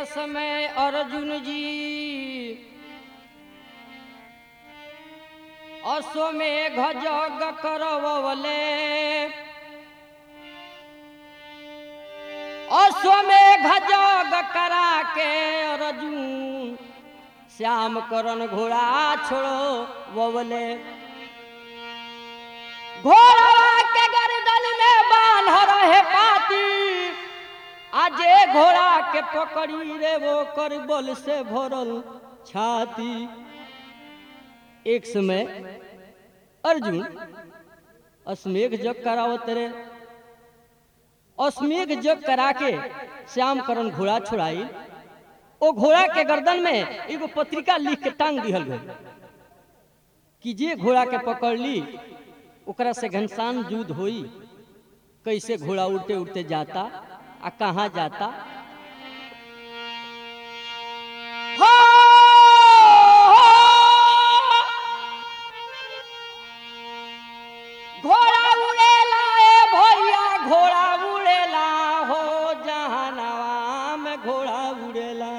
समय अर्जुन जी अश्वमेघ जग करवले अश्वमेघ जग करा के अर्जुन श्याम करण घोड़ा छोड़ो ववले घोड़ा के गर्दन में बांध रहे पाती आजे घोड़ा के पकड़ी रे वो कर बल से भरल छाती एक समय अर्जुन अश्मेघ जग करावत रे अश्मेघ जग करा के श्याम करण घोड़ा छुड़ाई ओ घोड़ा के गर्दन में एगो पत्रिका लिख के टांग दिहल गई कि जे घोड़ा के पकड़ ली ओकरा से घनसान युद्ध होई कैसे घोड़ा उड़ते उड़ते जाता आ कहाँ जाता हो! घोड़ा उड़ेला ए भैया घोड़ा उड़ेला हो जहानवा में घोड़ा उड़ेला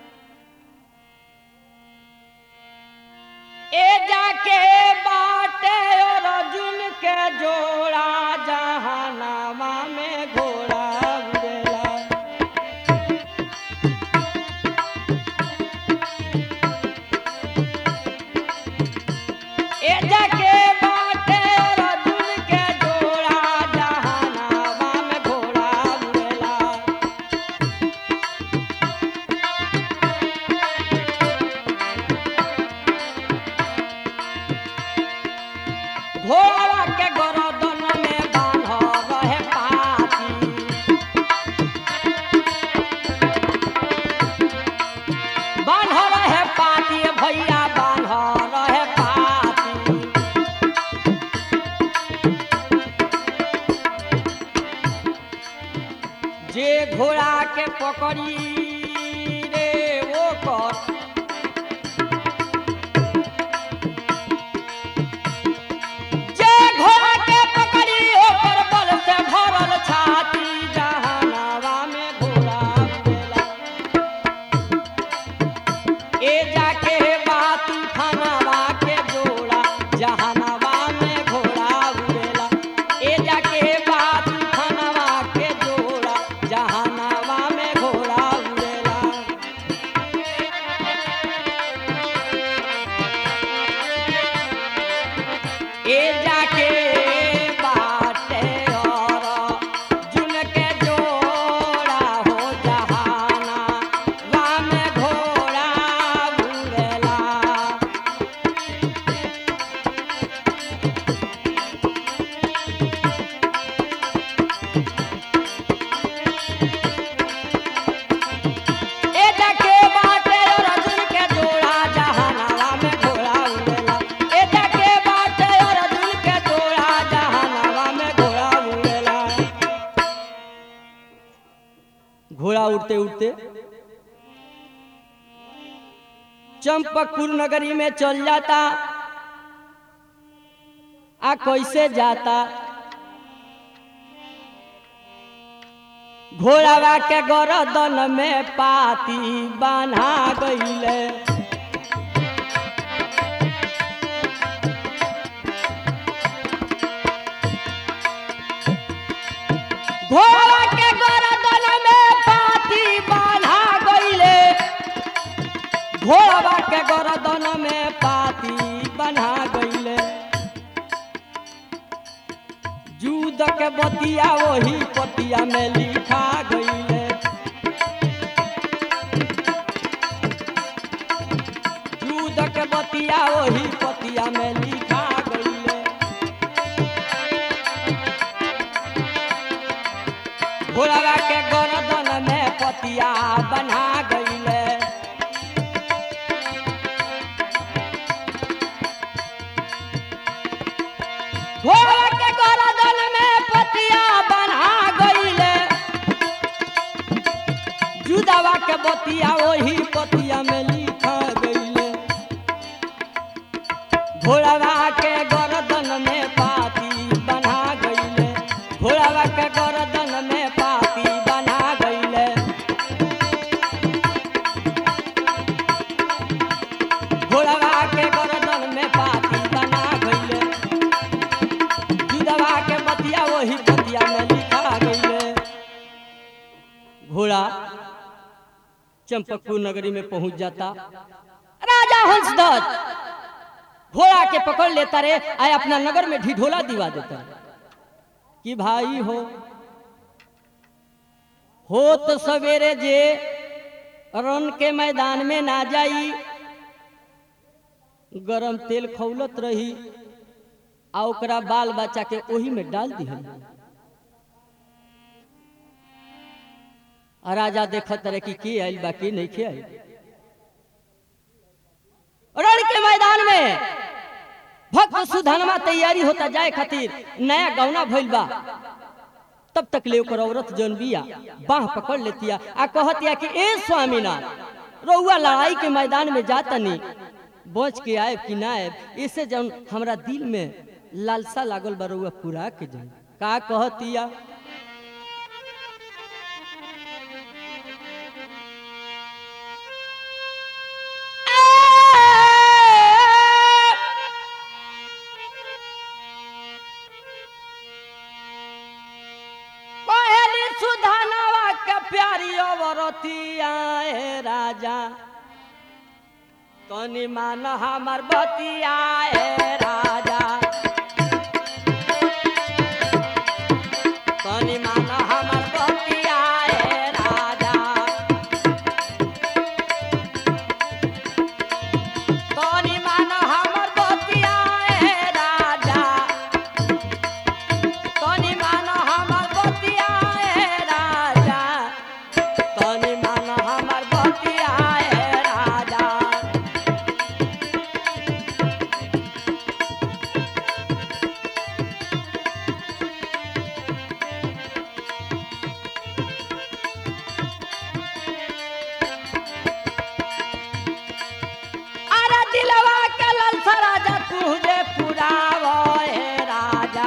ए जाके बाटे और अर्जुन के जोड़ा जहानामा में घोड़ा उड़ेला ए जाके बाटे और अर्जुन के जोड़ा जहानामा में घोड़ा उड़ेला घोड़ा के गरदन में बांध रहे पाती बांध रहे पाती भैया बांध रहे पाती जे घोड़ा के पकड़ी रे वो कर जे घोड़ा के पकड़ी ओकर बल से भरल छाती जहानावा में घोड़ा उड़ेला ए जाके बात खानावा के जोड़ा जहानावा में घोड़ा उड़ेला ए जाके बात खानावा के जोड़ा जहानावा में घोड़ा उड़ेला ए जाके बाटे और जुन के जोड़ा हो जहाना वाम घोड़ा उड़ेला ए जाके बाटे और अर्जुन के जोड़ा जहानावा में घोड़ा उड़ेला ए जाके बाटे और अर्जुन के जोड़ा जहानावा में घोड़ा उड़ेला घोड़ा उड़ते उड़ते चंपकपुर नगरी में चल जाता आ कैसे जाता घोड़ावा के गरदन में पाती बना गईले घोड़ा के गरदन में पाती बना गईले घोड़ावा के गरदन में पाती बना गईले जूद के बतिया वही पतिया में लिखा गईले जूद के बतिया वही पतिया में लिखा गईले घोड़ावा के गर्दन में पतिया बना गईले घोड़ा के गर्दन में पतिया बना गईले जुदावा के बतिया वही पतिया में लिखा गईले घोड़ावा के गर्दन में पाती बना गईले घोड़ावा के गर्दन में पाती बना गईले चंपकपुर नगरी में पहुंच जाता राजा हंसदत्त घोड़ा के पकड़ लेता रे आय अपना नगर में ढिढोला दिवा देता रे कि भाई हो हो तो सवेरे जे रन के मैदान में ना जाई गरम तेल खौलत रही आ ओकरा बाल बच्चा के ओही में डाल दिहल आ राजा देखत रहे कि के आइल बा के नहीं के आइल रण के मैदान में भक्त सुधनमा तैयारी होता जाए खातिर नया गौना भइल बा तब तक ले ओकर औरत जौन बिया बाह पकड़ लेतिया आ कहतिया कि ए स्वामीनाथ रउआ लड़ाई के मैदान में जातनी बच के आए कि ना आए इससे जौन हमरा दिल में लालसा लागल बा रउआ पूरा के जाए का कहतिया पहली सुधानवा के प्यारी अवरतिया ए राजा तनी मान हमर बतिया ए राजा तनी मान हमर बतिया ए राजा तनी मान हमर बतिया ए राजा तनी मान हमर बतिया ए राजा तनी मान हमर बतिया ए राजा अरे दिलवा के ललसा राजा तुझे पुरावो ए राजा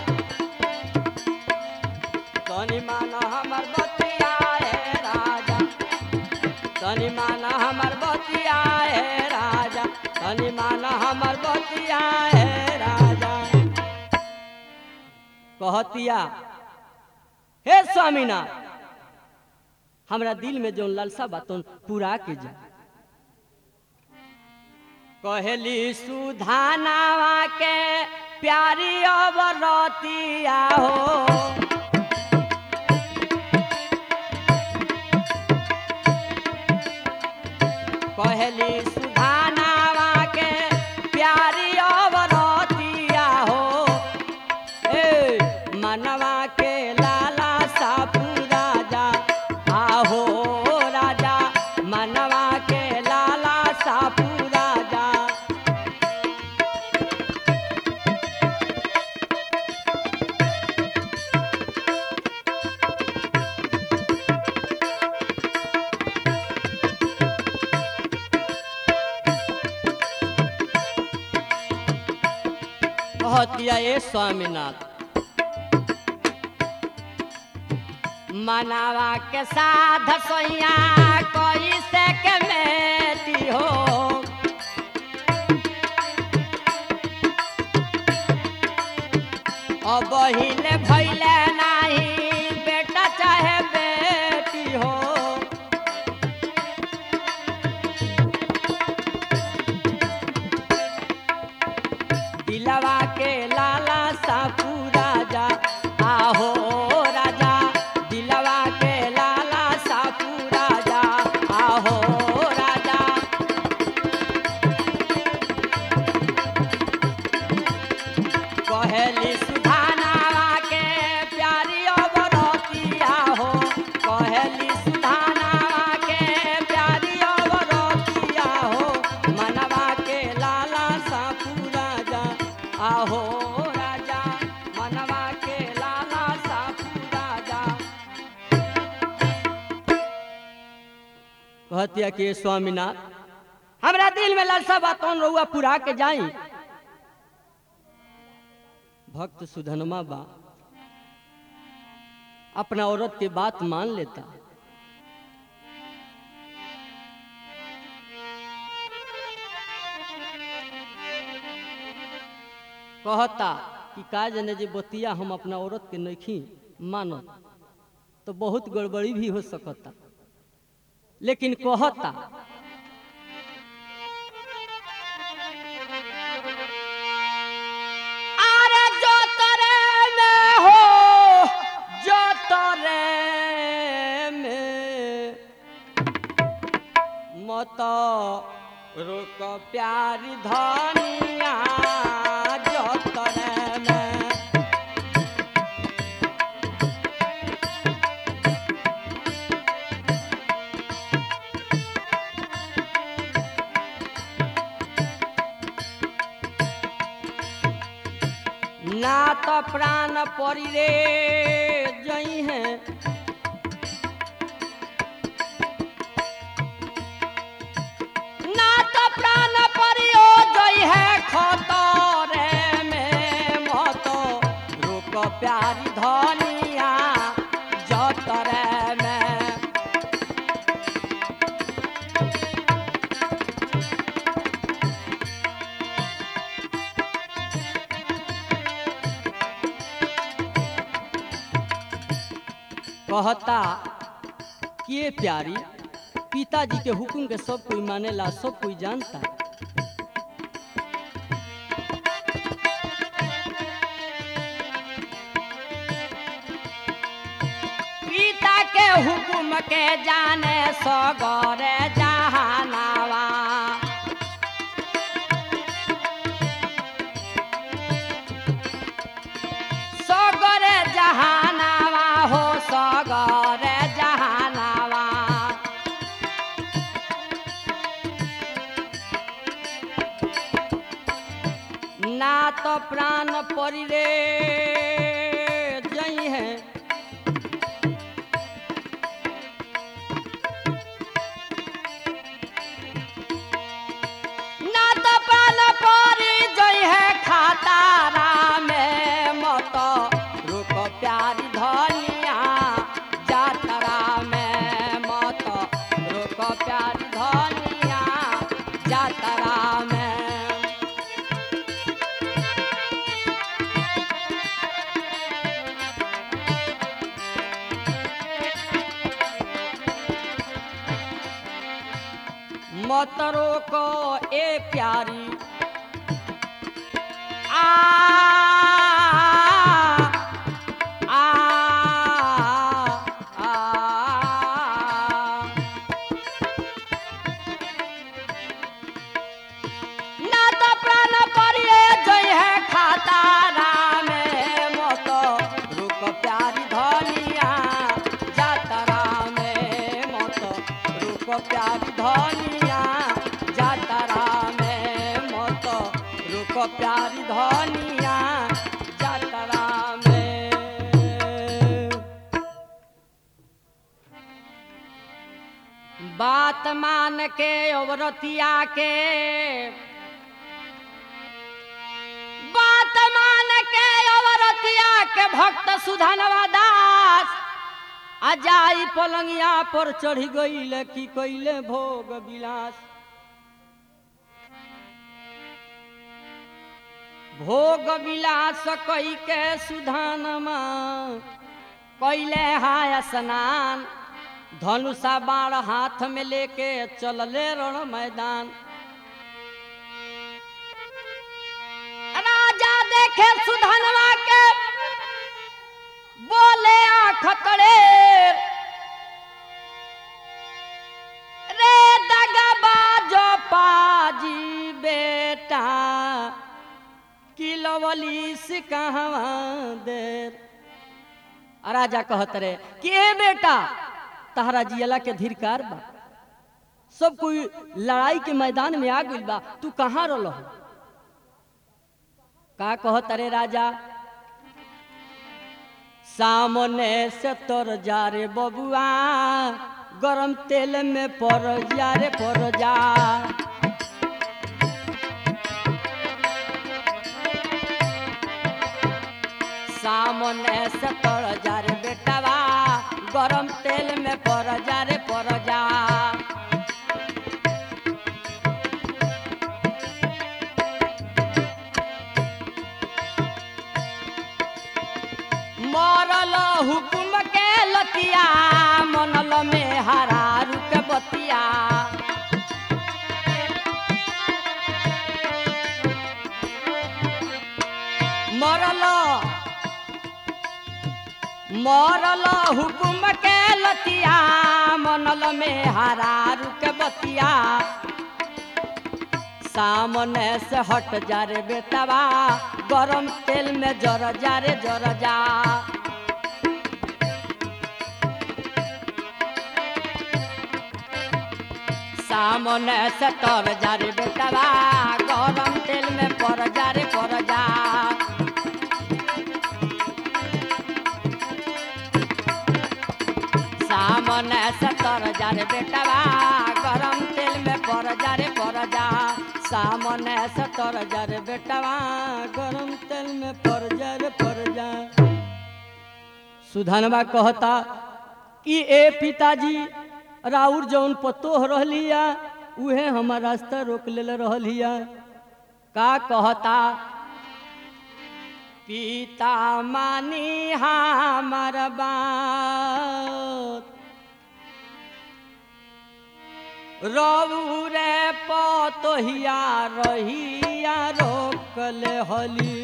तनी मान हमर बतिया ए राजा तनी मान हमर बतिया ए राजा तनी मान हमर बतिया ए राजा कहतिया हे स्वामीनाथ हमरा दिल में जो लालसा बातों पूरा के जा कहली सुधानावा के प्यारी अवरतिया हो कहली सुधानावा के प्यारी अवरतिया हो ए मनवा के लाला सापू राजा आहो राजा मनवा के लाला सापू राजा कहतिया ए स्वामीनाथ मनावा के साध सोइया कोई से के मेटी हो अब हिले भैले नाही बेटा चाहे बेटी हो दिलवा के लाला सापू राजा आहो राजा दिलवा के लाला सापू राजा आहो राजा कहली सुधानावा के प्यारी अवरतिया हो कहली सुधानावा के प्यारी अवरतिया हो मनवा के लाला सापू राजा आहो राजा मनवा के लाला सापू राजा कहतिया कि स्वामीनाथ हमरा दिल में लालसा बात कौन रहुआ पूरा के जाई भक्त सुधनमा बा अपना औरत के बात मान लेता कहता कि का जने जे बतिया हम अपना औरत के नखी मानत तो बहुत गड़बड़ी भी हो सकता लेकिन कहता अरे जो तरे में हो जो तरे में मत रुक प्यारी धनिया जो तरे में ना तो प्राण परी रे जई है ना तो प्राण परियो जई है खतरे में मत रुक प्यारी धनिया जतरे में कहता कि ये प्यारी पिताजी के हुक्म के सब कोई मानेला सब कोई जानता पिता के हुक्म के जाने सगरे जहानावा सगरे जहानावा हो सगरे जहानावा ना तो प्राण परी रे जई है ना तो प्राण परी जई है खातारा में मत रुक प्यारी धनिया जातरा में मत रुक प्यारी धनिया जातरा में मत रोको ए प्यारी आ आ आ ना तो प्राण परिए जय है खातारा में मत रुक प्यारी धनिया जातरा में मत रुक प्यारी धनिया जातरा में मत रुक प्यारी धनिया जातरा में बात मान के औरतिया के बात मान के औरतिया के भक्त सुधनवा दास अजाई पलंगिया पर चढ़ी गईल की कैले भोग विलास भोग विलास कई के सुधानमा कैले हाय स्नान धनुषा बाण हाथ में लेके चलले रण मैदान राजा देखे सुधनवा के बोले आँख तड़े रे दगबाजो पाजी बेटा किलवली से कहवा देर आ राजा कहत रे कि ए बेटा तहरा जियला के धिरकार बा सब कोई लड़ाई के मैदान में आ गइल बा तू कहाँ रह का कहत रे राजा सामने से तोर जा रे बबुआ गरम तेल में पर जा रे पर जा सामने से तोर जा रे बेटवा गरम तेल में पर जा रे पर जा मरल हुकुम के लतिया मनल में हरारू के बतिया मरल मरल हुकुम के लतिया मनल में हरारू के बतिया सामने से हट जा रे बेटवा गरम तेल में जर जा रे जर जा सामने से तर जा रे बेटवा गरम तेल में पर जा रे पर जा सामने से तर जा रे बेटवा गरम तेल में पर जा रे पर जा सामने से तर जा रे बेटवा गरम तेल में पर जा रे पर जा सुधनवा कहता कि ए पिताजी राउर जौन पतोह रहलिया उहे हमार रास्ता रोक ले रहलिया का कहता पिता मानी हमार बात रऊ रे पतोहिया रहिया रोकले हली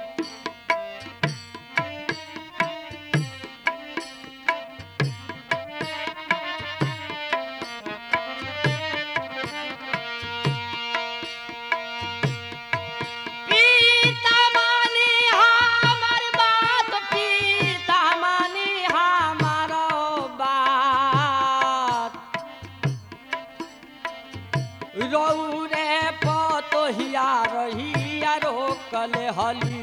पिता मानी हमार बात पिता मानी हमार बात रऊ रे पतोहिया रहिया रोकले हली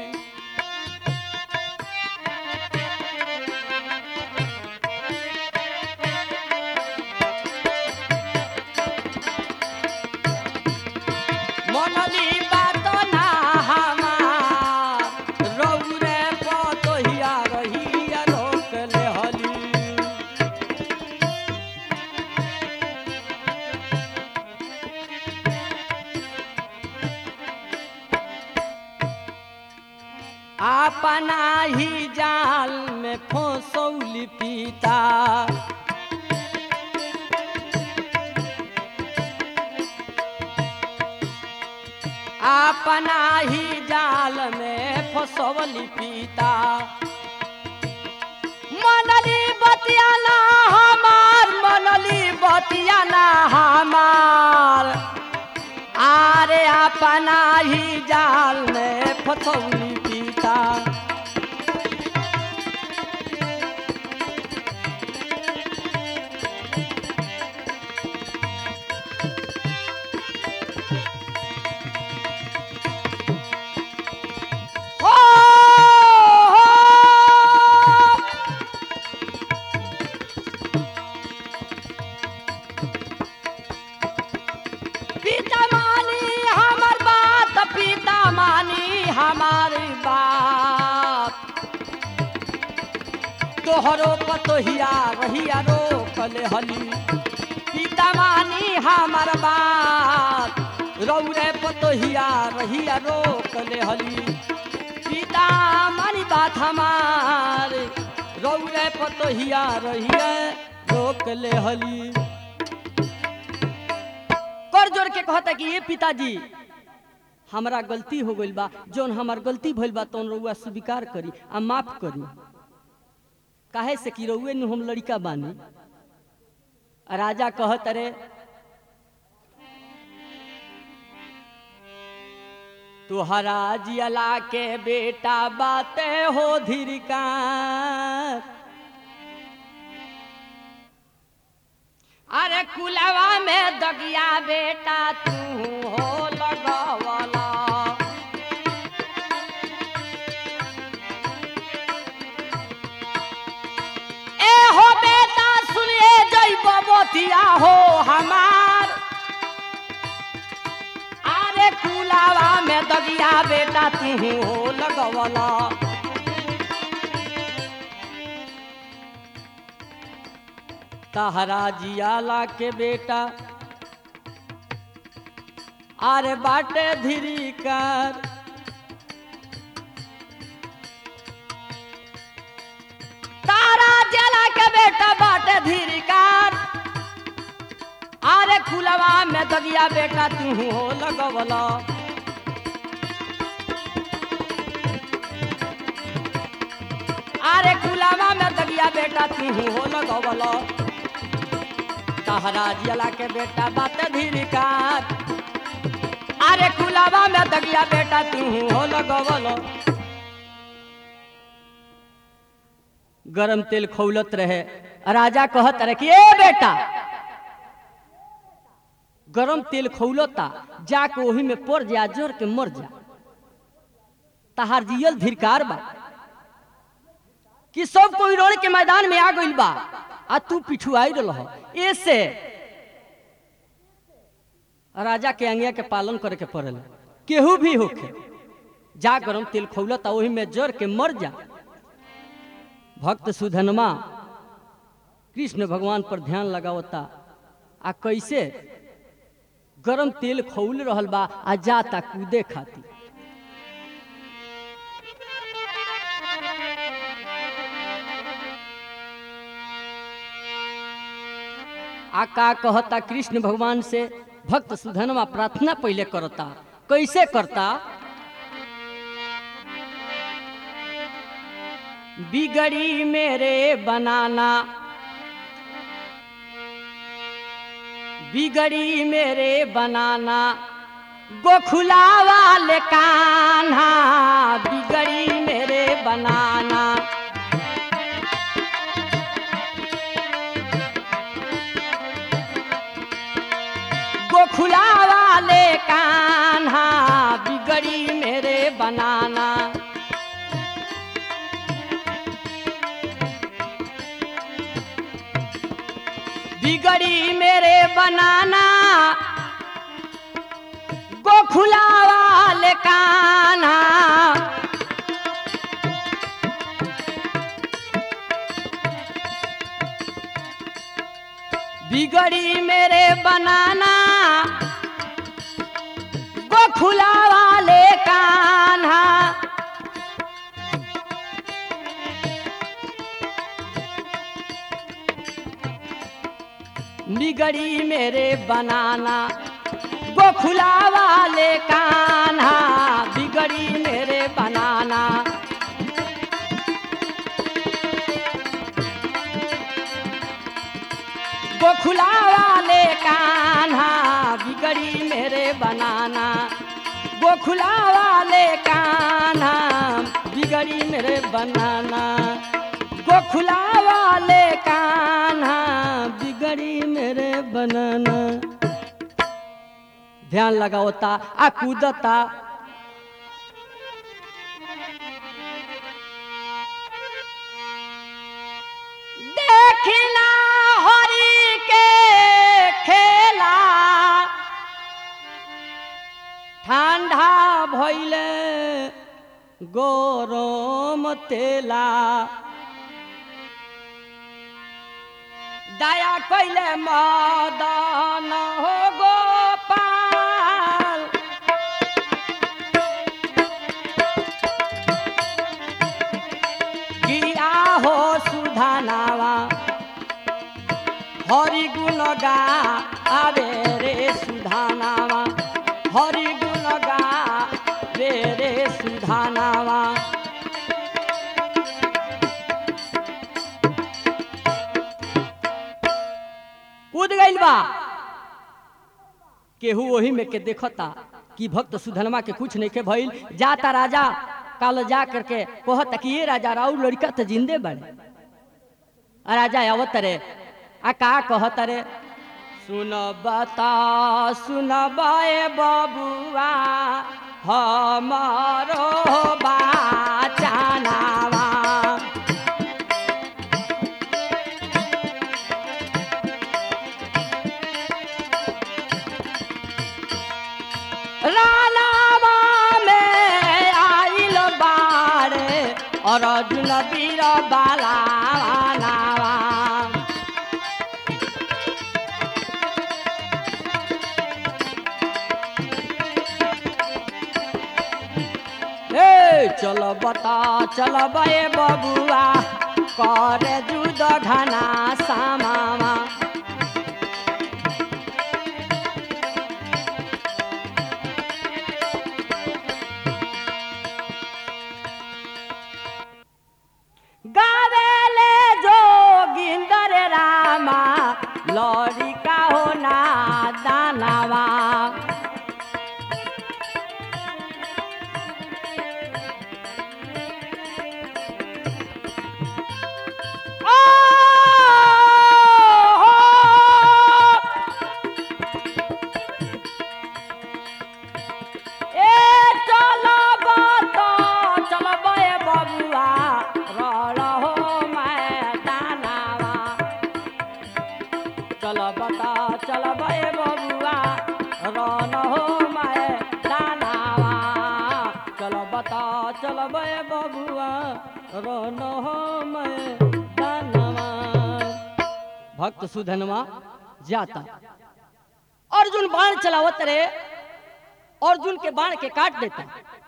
मनली बात ना हमार रऊ रे पतोहिया रहिया रोकले हली अपना ही जाल में फंसौली पिता अपना ही जाल में फंसौली पिता मनली बतियाना हमार मनली बतियाना हमार आरे अपना ही जाल में फसौली पिता हो, हो, पिता मानी हमार बात पिता मानी हमारी बात तोहरो पतोहिया रहिया रोकले हली पिता मानी हमार बात रौरे पतोहिया रहिया रोकले हली पिता मानी बात हमार रौरे पतोहिया रहिया रोकले हली कर जोर के कहता कि ये पिताजी हमरा गलती हो गइल बा जौन हमार गलती भइल बा तौन रउआ स्वीकार करी आ माफ करी काहे से कि रउए नु हम लड़का बानी आ राजा कहत रे तुहरा जियला के बेटा बाते हो धीरकार अरे कुलवा में दगिया बेटा तू हो लगवला ए हो बेटा सुनिए जैब मोतिया हो हमार अरे कुलावा में दगिया बेटा तू हो लगवला तहरा जियाला के बेटा अरे बाटे धीरी कर तारा जला के बेटा बाटे धीरी कर कुलवा में दगिया बेटा तू हो लगवला अरे कुलवा में दगिया बेटा तू हो लगवला तहरा जिला के बेटा बात धीरी काट अरे कुलवा में दगिया बेटा तू हो लगवला गरम तेल खौलत रहे राजा कहत रहे कि ए बेटा गरम तेल खौलता जाके ओही में पड़ जा जोर के मर जा तहार जियल धिरकार बा कि सब कोई रोड के मैदान में आ गइल बा आ तू पिछुआई रह ऐसे राजा के अंगिया के पालन करे के पड़ल केहू भी होखे जा गरम तेल खौलता ओही में जर के मर जा भक्त सुधनमा कृष्ण भगवान पर ध्यान लगावता आ कैसे गरम तेल खौल रहल बा आ जाता कूदे खाती आ का कहता कृष्ण भगवान से भक्त सुधनमा प्रार्थना पहले करता कैसे करता बिगड़ी मेरे बनाना बिगड़ी मेरे बनाना गोखुला वाले कान्हा बिगड़ी मेरे बनाना गोखुला वाले कान्हा बिगड़ी मेरे बनाना बिगड़ी मेरे बनाना गोखुला वाले कान्हा बिगड़ी मेरे बनाना गोखुला वाले कान्हा बिगड़ी मेरे बनाना गोखुला वाले कान्हा बिगड़ी मेरे बनाना गोखुला वाले कान्हा बिगड़ी मेरे बनाना गोखुला वाले कान्हा बिगड़ी मेरे बनाना गोखुला वाले कान्हा बिगड़ी मेरे बनाना ध्यान लगावता आ कूदता देखना हरि के खेला ঠান্ডা ভইলে গরম তেলা দয়া কইলে মদন হো গোপাল গিয়া হো সুধানাवा हरि गुण गा आवे रे सुधानावा हरि गुण गा रे रे सुधानावा कूद गइल बा केहू ओही में के देखता कि भक्त सुधनमा के कुछ नहीं के भइल जाता राजा काल जा करके कहता कि ये राजा राउ लड़का तो जिंदे बड़े आ राजा आवत रे आ का कहत रे सुन बता सुन बाए बबुआ हमारो बाचानावा रानावा में आइल बारे और अर्जुन वीर बालावा ए चल बता चल बे बबुआ करे जुद घना सामावा बबुआ रोन मैं दानवा भक्त सुधनवा जाता अर्जुन बाण चलावत रहे अर्जुन के बाण के काट देता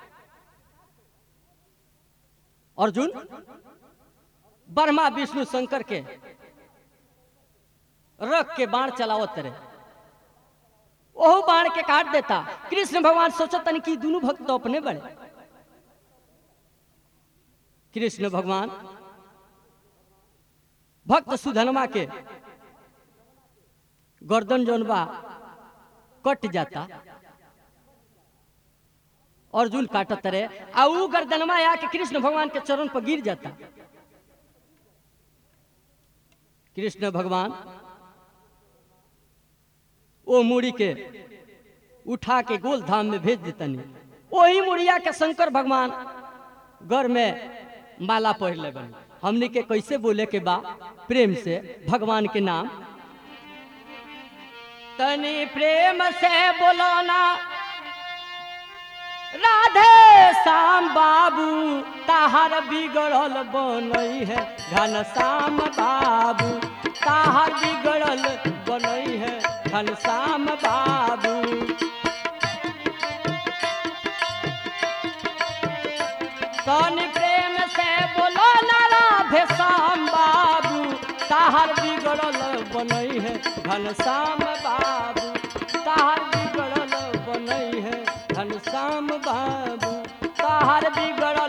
अर्जुन ब्रह्मा विष्णु शंकर के रख के बाण चलावत रहे ओहो बाण के काट देता कृष्ण भगवान सोचतन कि दोनों भक्त तो अपने बड़े कृष्ण भगवान भक्त सुधनमा के गर्दन जौन बा कट जाता अर्जुन काटत रहे आ ऊ गर्दनमा आके कृष्ण भगवान के चरण पर गिर जाता कृष्ण भगवान ओ मुड़ी के उठा के गोल धाम में भेज देतनी वही मुड़िया के शंकर भगवान घर में माला पहन ले बनी हमने के कैसे बोले के बा प्रेम से भगवान के नाम तनी प्रेम से बोलो ना राधे श्याम बाबू ताहर बिगड़ल बनई है घन श्याम बाबू ताहर बिगड़ल बनई है घन श्याम बाबू तनी प्रेम से बोलो ना राधे श्याम बाबू ताहर बिगड़ल बनई है घन श्याम बाबू ताहर बिगड़ल बनई है घन श्याम बाबू ताहर बिगड़ल